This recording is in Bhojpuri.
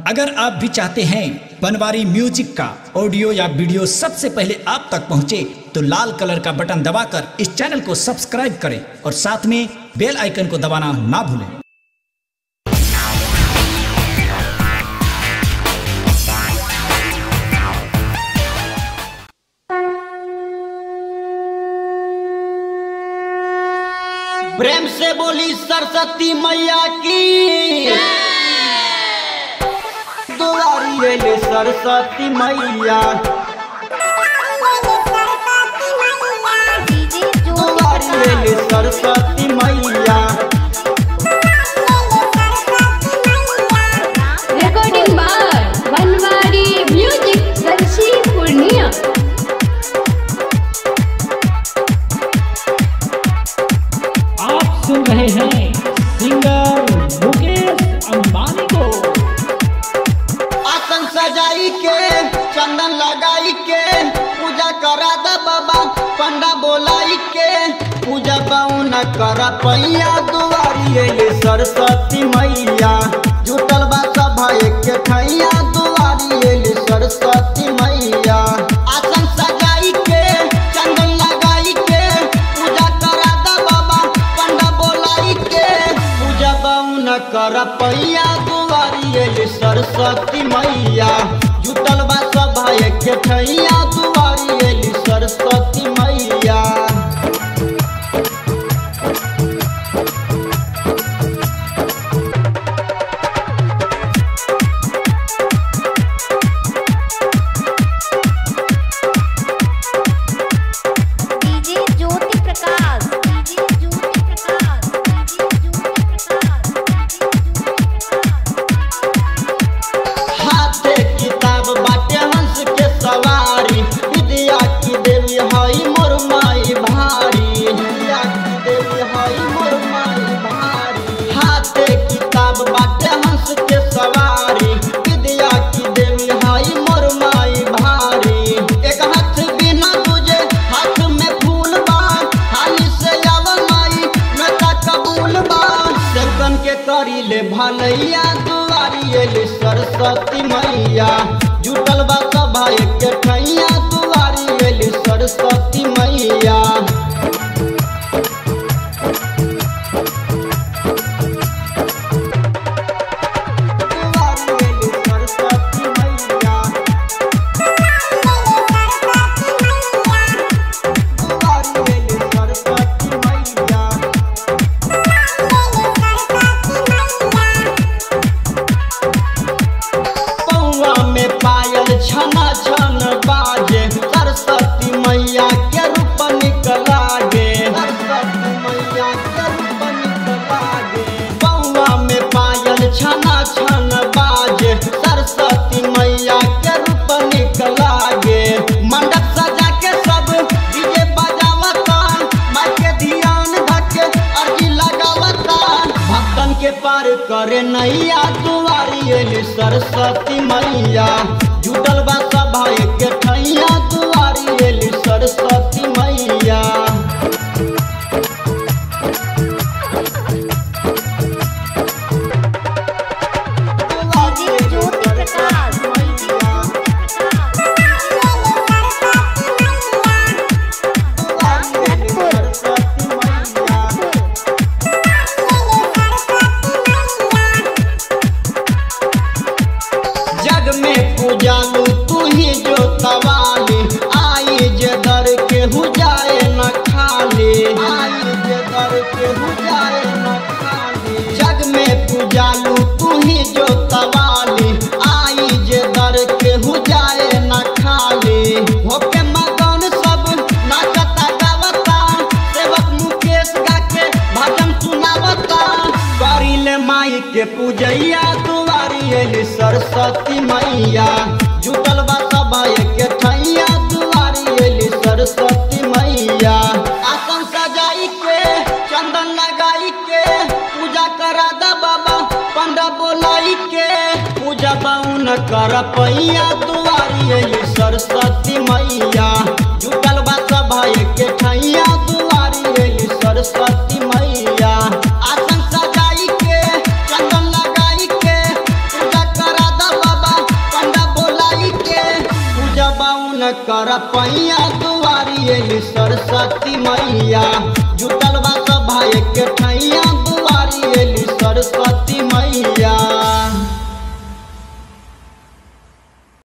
अगर आप भी चाहते हैं बनवारी म्यूजिक का ऑडियो या वीडियो सबसे पहले आप तक पहुंचे तो लाल कलर का बटन दबाकर इस चैनल को सब्सक्राइब करें और साथ में बेल आइकन को दबाना ना भूलें प्रेम से बोली सरस्वती मैया की दुआरी एले सरस्वती मैया दुआरी एले सरस्वती मैया recording by Banwari Music Sarsi Purnia. आप सुन रहे हैं सिंगर मुकेश अंबानी को आसन सजाई के चंदन लगाई के पूजा करा द बाबा पंडा बोलाई के पूजा बाउन कर पैया दुआरी एले सरस्वती मैया जुटल बा सभा एक ठैया दुआरी एले सरस्वती मैया आसन सजाई के चंदन लगाई के पूजा करा द बाबा पंडा बोलाई के पूजा बाउन कर पैया दुआरी एले सरस्वती मैया जुटल बा सभा एक ठैया दुआरी एली सरस्वती मैया DJ Jyoti Prakash DJ Jyoti Prakash DJ Jyoti Prakash हाथे किताब बाटे हंस के सवारी विद्या की देवी हई मोर माई भारी विद्या की देवी हई मोर माई भारी हाथे किताब बाटे हंस के सवारी विद्या की देवी हई मोर माई भारी एक हाथ बिना तुझे हाथ में फूल बा हाली से आव माई मैं का कबूल बा सेवकन के करी ले भलैया दुआरी एली सरस्वती मैया जुटल बा सभा एक ठैया दुआरी एली सरस्वती मैया दुआरी एली सरस्वती मैया दुआरी एली सरस्वती मैया पौआ में पायल छना छन बाजे सरस्वती मैया के रूप निकला गे सरस्वती मैया के रूप निकला गे पौआ में पायल छना छन बाजे सरस्वती मैया के रूप निकला गे मंडप सजा के सब डीजे बजावता माई के ध्यान धके अर्जी लगावता भक्तन के पार करे नैया दुआरी एली सरस्वती मैया जुटल बा सभा एक ठैया दुआरी एली सरस्वती मैया डीजे ज्योति प्रकाश डीजे ज्योति जग में पूजालू तू ही जो तवाली आई जे दर के हु जाए न खाली आई जे दर के हु जाए न खाली जग में पूजालू तू ही जो तवाली आई जे दर के हु जाए न खाली होके मगन सब नाचता गावता सेवक मुकेश गा के भजन सुनावता करिले माई के पूजैया दुआरी एली सरस्वती मैया जुटल बा सभा एक ठैया दुआरी एली सरस्वती मैया आसन सजाई के चंदन लगाई के पूजा करा द बाबा पंडा बोलाई के पूजा बाउन कर पैया दुआरी एली सरस्वती मैया जुटल बा सभा एक ठैया दुआरी एली सरस्वती मैया आसन सजाई के चंदन लगाई के पूजा करा द न कर पैया दुआरी एली सरस्वती मैया जुटल बा सब भाई के ठैया दुआरी एली सरस्वती मैया